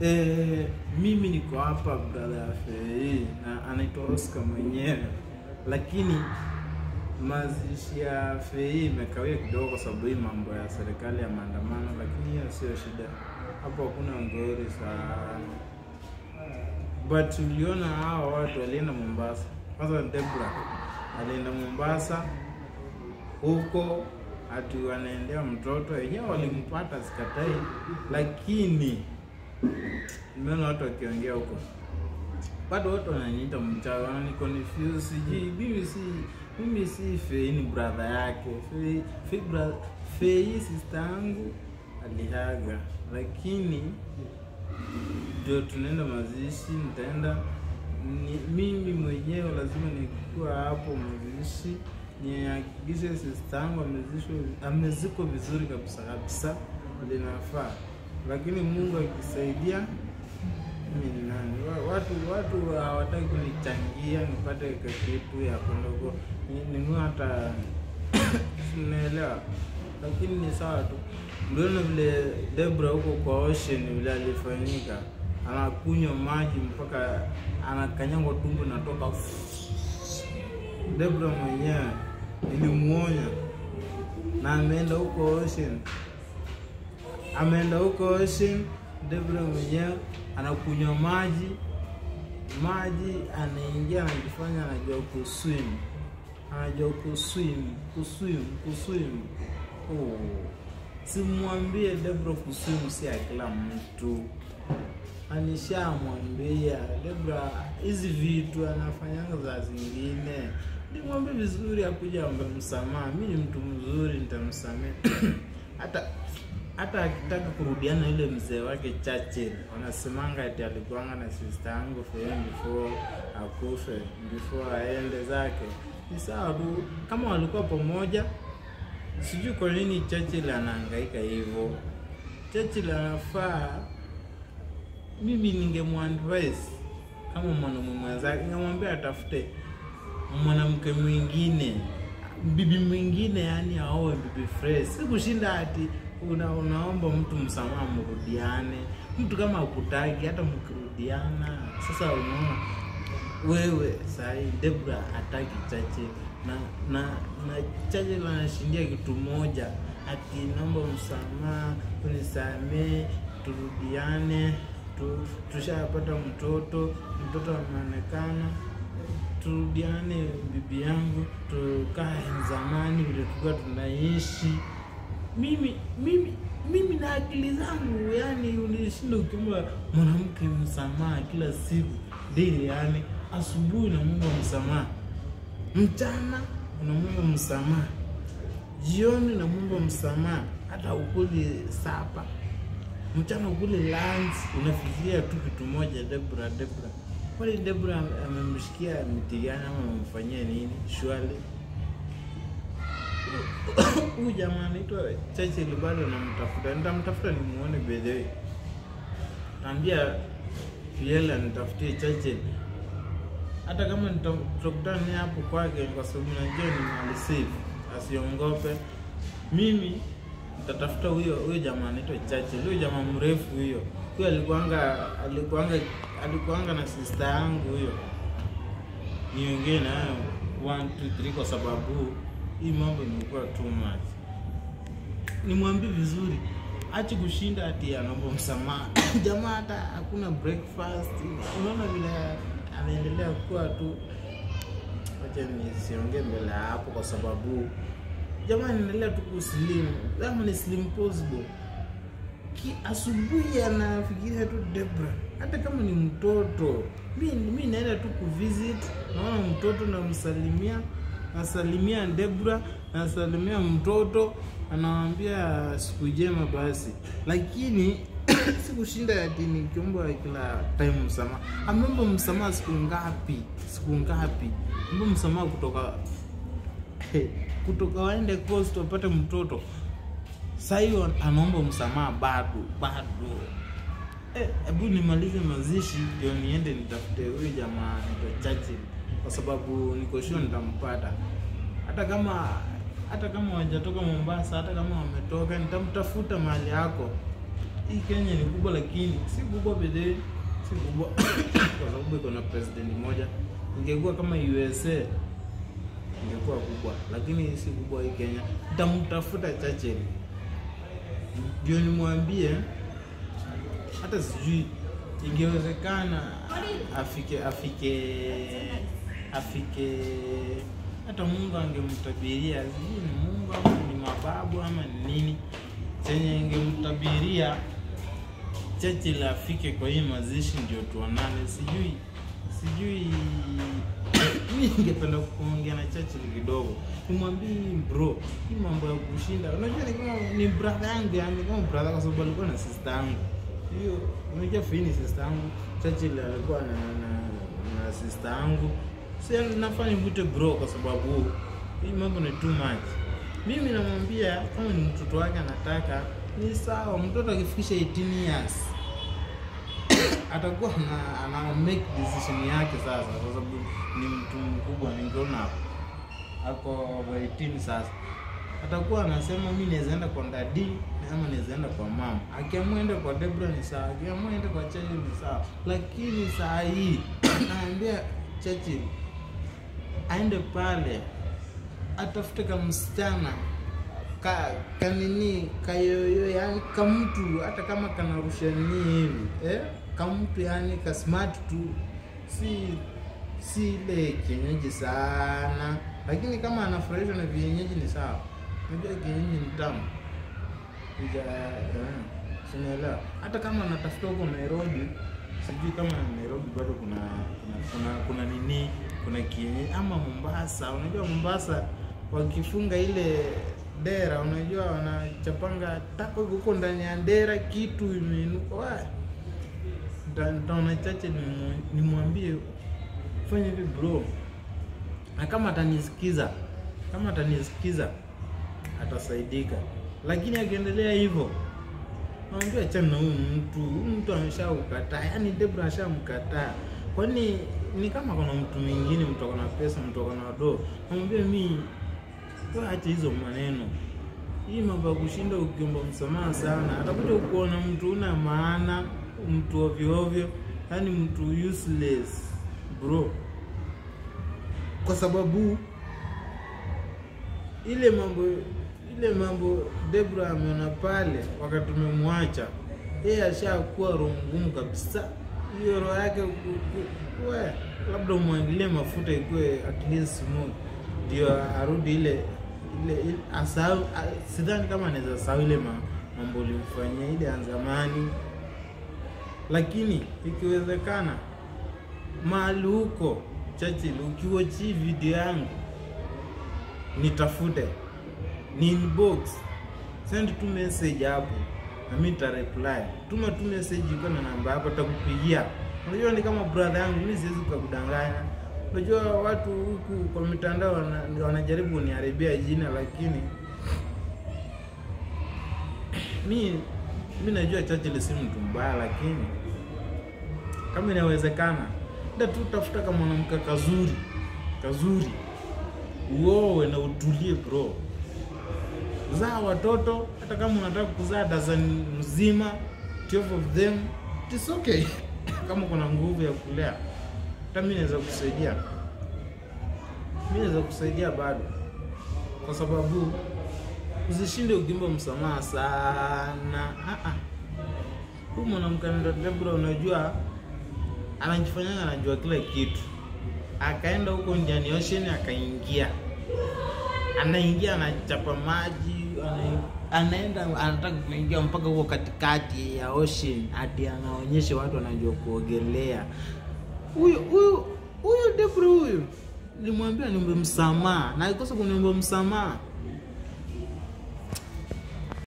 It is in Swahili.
Eh, mimi niko hapa brother ya Fei na anaitwa Oscar mwenyewe, lakini mazishi ya Fei imekawia kidogo kwa sababu hii mambo ya serikali ya maandamano, lakini hiyo sio shida. Hapo hakuna ngori sana, but uliona hawa watu walienda Mombasa. Kwanza Debra alienda Mombasa huko ati wanaendea mtoto wenyewe, walimpata sikatai, lakini nimeona watu wakiongea huko, bado watu wananiita mchawi, wananiconfuse, sijui mimi si mimi si Fei, ni brother yake Fei, Fei, bra- Fei sister yangu alihaga, lakini ndio tunaenda mazishi, nitaenda ni, mimi mwenyewe lazima nikuwa hapo mazishi nihakikishe sister yangu amezishwa amezikwa vizuri kabisa kabisa linafaa, lakini Mungu akisaidia mimi ni nani? Wa- Watu watu hawataki kunichangia nipate kitu ya kwenda huko ni- ninunue hata sinaelewa, lakini ni sawa tu. Mliona vile Debra huko kwa ocean vile alifanyika, anakunywa maji mpaka anakanyangwa tumbo natoka. Debra mwenyewe nilimuonya na ameenda huko ocean ameenda huko ocean. Debra mwenyewe anakunywa maji maji, anaingia anajifanya anajua kuswim, anajua kuswim kuswim kuswim. Oh, simwambie Debra kuswim si ya kila mtu, alishamwambia Debra hizi vitu anafanyanga za zingine. Nimwambie vizuri, akuja ombe msamaha. Mi ni mtu mzuri, nitamsamehe hata hata akitaka kurudiana na yule mzee wake Churchill, wanasemanga ati alikuanga na sister yangu Fei before akufe, before aende zake. Ni sawa tu, kama walikuwa pamoja. Sijui kwa nini Churchill anahangaika hivyo. Churchill anafaa, mimi ningemwadvise kama mwanamume mwenzake, ningemwambia atafute mwanamke mwingine bibi mwingine, yani aoe bibi fresh, si kushinda ati una, unaomba mtu msamaha mrudiane. Mtu kama akutaki hata mkirudiana, sasa unaona wewe sahi Debra hataki Chache na na na Chache anashindia kitu moja, ati naomba msamaha, unisamee, turudiane, tu, tushapata mtoto, mtoto ameonekana turudiane bibi yangu, tukae zamani vile tulikuwa tunaishi. Mimi mimi mimi na akili zangu, yani unishinda ukiomba mwanamke msamaha kila siku daily, yani asubuhi unamwomba msamaha, mchana unamwomba msamaha, jioni unamwomba msamaha, hata ukuli sapa mchana ukule lunch, unafikiria tu kitu moja, Debra Debra Kwani Debra amemshikia miti gani ama amemfanyia nini? Shwali huyu jamaa anaitwa Churchill, bado namtafuta, nitamtafuta nimuone bedhewe, naambia Fiela nitafutie Churchill, hata kama nita- tutakutana naye hapo kwake, kwa sababu najua ni mali safe, asiongope. Mimi nitatafuta huyo huyo jamaa anaitwa Churchill, huyo jamaa mrefu huyo huyo alikuanga alikuanga alikuanga na sister yangu huyo. Niongee nayo 1 2 3 kwa sababu hii mambo imekuwa too much. Nimwambie vizuri, ache kushinda ati anaomba msamaha. Jamaa hata hakuna breakfast. Unaona vile anaendelea kuwa tu. Acha nisiongee mbele ya hapo kwa sababu jamaa anaendelea tu kuslim. Kama ni slim possible ki asubuhi anafikiria tu Debra, hata kama ni mtoto. Mi mi naenda tu kuvisit, naona mtoto namsalimia, nasalimia Debra, nasalimia mtoto, anawambia siku njema basi, lakini sikushinda ati nikiomba kila time msamaha. Ameomba msamaha siku ngapi? Siku ngapi? Ameomba msamaha kutoka kutoka waende coast wapate mtoto Saa hiyo anaomba msamaha bado bado. Eh, hebu nimalize mazishi ndio niende nitafute huyu jamaa anaitwa Churchill, kwa sababu niko sure nitampata, hata kama hata kama wajatoka Mombasa, hata kama wametoka, nitamtafuta mahali yako. hii Kenya ni kubwa, lakini si kubwa bedhe, si kubwa kwa sababu iko na president moja. Ingekuwa kama USA ingekuwa kubwa, lakini si kubwa hii Kenya. Nitamtafuta Churchill ndio nimwambie, hata sijui ingewezekana afike afike afike hata Mungu angemtabiria, sijui ni Mungu ama ni mababu ama ni nini chenye ingemtabiria Churchill afike kwa hii mazishi ndio tuonane. Sijui sijui mi ningependa kuongea na Churchill kidogo, nimwambie bro, hii mambo ya kushinda, unajua ni kama ni brother yangu, yani kama brother, kwa sababu alikuwa na sister yangu hiyo. Unajua Fini sister yangu, Churchill alikuwa na na, na sister yangu, si nafanya mwite bro, kwa sababu hii mambo ni too much. Mimi namwambia kama ni mtoto wake anataka ni sawa, mtoto akifikisha 18 years atakuwa na ana make decision yake sasa, kwa sababu ni mtu mkubwa, ni grown up, ako over 18 sasa. Atakuwa anasema mimi naweza enda kwa dadi ama naweza enda kwa mama. Akiamua ende kwa Debra ni sawa, akiamua ende kwa Churchill ni sawa, lakini saa hii naambia Churchill aende pale atafute ka msichana ka kanini kayoyo, yani kamtu hata kama kanarusha nini hivi eh, kamtu yani ka smart tu, si si ile kienyeji sana, lakini kama anafurahishwa na vienyeji ni sawa. Unajua kienyeji ni tamu ija eh, sinaelewa. Hata kama anatafuta huko Nairobi, sijui kama Nairobi bado kuna kuna kuna, kuna nini kuna kienyeji ama Mombasa. Unajua Mombasa wakifunga ile dera, unajua wanachapanga tako huko ndani ya dera, kitu imeinuka. Wa Nita- nitaona chache nimu- nimwambie fanya hivi bro, na kama atanisikiza, kama atanisikiza atasaidika, lakini akiendelea hivyo Naambia achana na huyu mtu, huyu mtu ameshaukataa, yaani Debra ashamkataa. Kwani ni kama kuna mtu mwingine, mtu akona pesa, mtu akona do, namwambia mi, wewe acha hizo maneno. Hii mambo ya kushinda ukiomba msamaha sana, atakuja kuona mtu una maana, mtu ovyo ovyo, yaani mtu useless bro, kwa sababu ile mambo ile mambo Debra ameona pale wakati tumemwacha yeye, ashakuwa roho ngumu kabisa. Hiyo roho yake ku- ku- we, labda umwangilie mafuta ikuwe at least smooth, ndio arudi ile ile, ile asahau. a- Sidhani kama anaweza sahau ile ma, mambo ulimfanyia ile ya zamani, lakini ikiwezekana mahali huko Churchill, ukiwachi video yangu nitafute ni inbox send tu message hapo na mimi nita reply. Tuma tu message iko na namba yako, takupigia. Unajua ni kama brother yangu, mimi siwezi kukudanganya. Unajua watu huku kwa mitandao wana- wanajaribu kuniharibia jina, lakini mi mi najua Churchill si mtu mbaya, lakini kama inawezekana, nda tu tafuta kama mwanamke kazuri kazuri, uowe na utulie bro zaa watoto hata kama unataka kuzaa dazani mzima 12 of them it's okay kama kuna nguvu ya kulea hata mi naweza kusaidia mi naweza kusaidia bado kwa sababu usishinde ukimba msamaha sana Ah, ah. huyu mwanamke anaitwa Debra unajua anajifanyanga anajua kila kitu akaenda huko Indian Ocean akaingia anaingia anachapa maji ana, anaenda anataka kuingia mpaka huko katikati ya ocean hadi anaonyesha watu wanajua kuogelea. Huyu huyu huyu Debra huyu nilimwambia niombe msamaha na alikosa kuniomba msamaha.